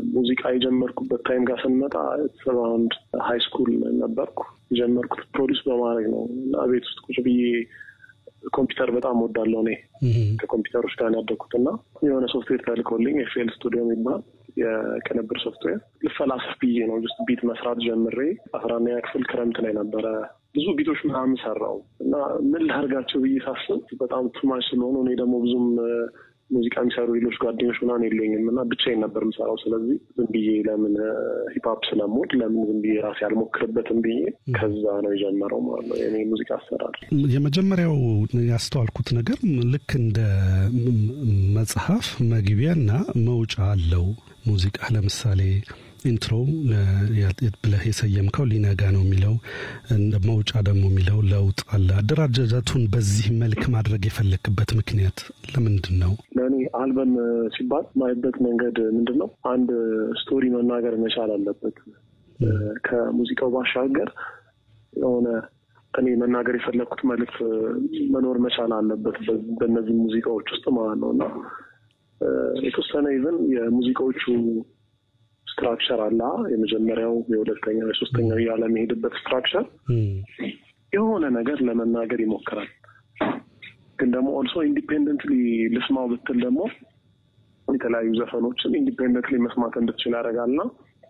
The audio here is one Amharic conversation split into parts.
ሙዚቃ የጀመርኩበት ታይም ጋር ስንመጣ ሰራውንድ ሀይ ስኩል ነበርኩ። የጀመርኩት ፕሮዲስ በማድረግ ነው እና ቤት ውስጥ ቁጭ ብዬ ኮምፒውተር በጣም ወዳለው እኔ ከኮምፒውተሮች ጋር ያደግኩት እና የሆነ ሶፍትዌር ተልኮልኝ ኤፍኤል ስቱዲዮ የሚባል የቅንብር ሶፍትዌር ልፈላሰፍ ብዬ ነው ጅስት ቢት መስራት ጀምሬ አስራ አንደኛ ክፍል ክረምት ላይ ነበረ ብዙ ቢቶች ምናምን ሰራው እና ምን ላርጋቸው ብዬ ሳስብ በጣም ቱማች ስለሆኑ እኔ ደግሞ ብዙም ሙዚቃ የሚሰሩ ሌሎች ጓደኞች ምናምን የለኝም እና ብቻዬን ነበር የምሰራው። ስለዚህ ዝም ብዬ ለምን ሂፕሀፕ ስለምወድ ለምን ዝም ብዬ ራሴ አልሞክርበትም ብዬ ከዛ ነው የጀመረው ማለት ነው የኔ ሙዚቃ አሰራር። የመጀመሪያው ያስተዋልኩት ነገር ልክ እንደ መጽሐፍ መግቢያና መውጫ አለው ሙዚቃ ለምሳሌ ኢንትሮ ብለህ የሰየምከው ሊነጋ ነው የሚለው መውጫ ደግሞ የሚለው ለውጥ አለ። አደራጃጀቱን በዚህ መልክ ማድረግ የፈለክበት ምክንያት ለምንድን ነው? ለእኔ አልበም ሲባል ማይበት መንገድ ምንድን ነው? አንድ ስቶሪ መናገር መቻል አለበት። ከሙዚቃው ባሻገር የሆነ እኔ መናገር የፈለግኩት መልዕክት መኖር መቻል አለበት በእነዚህ ሙዚቃዎች ውስጥ ማለት ነው እና የተወሰነ ይዘን የሙዚቃዎቹ ስትራክቸር አለ። የመጀመሪያው፣ የሁለተኛው፣ የሶስተኛው እያለ የሚሄድበት ስትራክቸር የሆነ ነገር ለመናገር ይሞክራል። ግን ደግሞ ኦልሶ ኢንዲፔንደንትሊ ልስማው ብትል ደግሞ የተለያዩ ዘፈኖችን ኢንዲፔንደንትሊ መስማት እንድትችል ያደርጋልና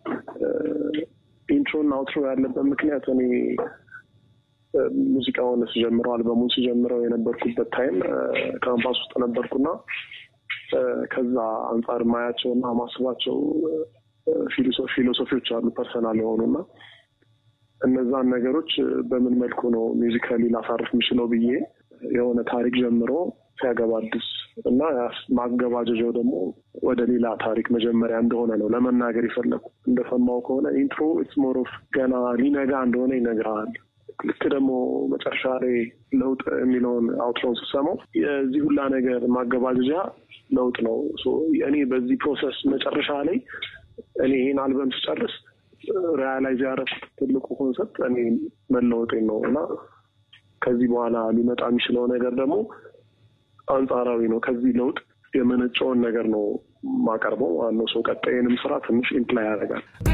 ኢንትሮና አውትሮ ያለበት ምክንያት እኔ ሙዚቃውን ስጀምረው አልበሙን ስጀምረው የነበርኩበት ታይም ካምፓስ ውስጥ ነበርኩና ከዛ አንጻር ማያቸውና ማስባቸው ፊሎሶፊዎች አሉ ፐርሰናል የሆኑና እነዛን ነገሮች በምን መልኩ ነው ሚውዚካሊ ላሳርፍ የምችለው ብዬ የሆነ ታሪክ ጀምሮ ሲያገባድስ እና ማገባደጃው ደግሞ ወደ ሌላ ታሪክ መጀመሪያ እንደሆነ ነው ለመናገር የፈለጉ። እንደሰማው ከሆነ ኢንትሮ ኢትስ ሞር ኦፍ ገና ሊነጋ እንደሆነ ይነግርሃል። ልክ ደግሞ መጨረሻ ላይ ለውጥ የሚለውን አውትሮን ስሰማው የዚህ ሁላ ነገር ማገባደጃ ለውጥ ነው። እኔ በዚህ ፕሮሰስ መጨረሻ ላይ እኔ ይህን አልበም ስጨርስ ሪያላይዝ ያደረኩት ትልቁ ኮንሰፕት እኔ መለወጤን ነው እና ከዚህ በኋላ ሊመጣ የሚችለው ነገር ደግሞ አንጻራዊ ነው። ከዚህ ለውጥ የመነጨውን ነገር ነው ማቀርበው። ዋናው ሰው ቀጣይንም ስራ ትንሽ ኢምፕላይ ያደርጋል።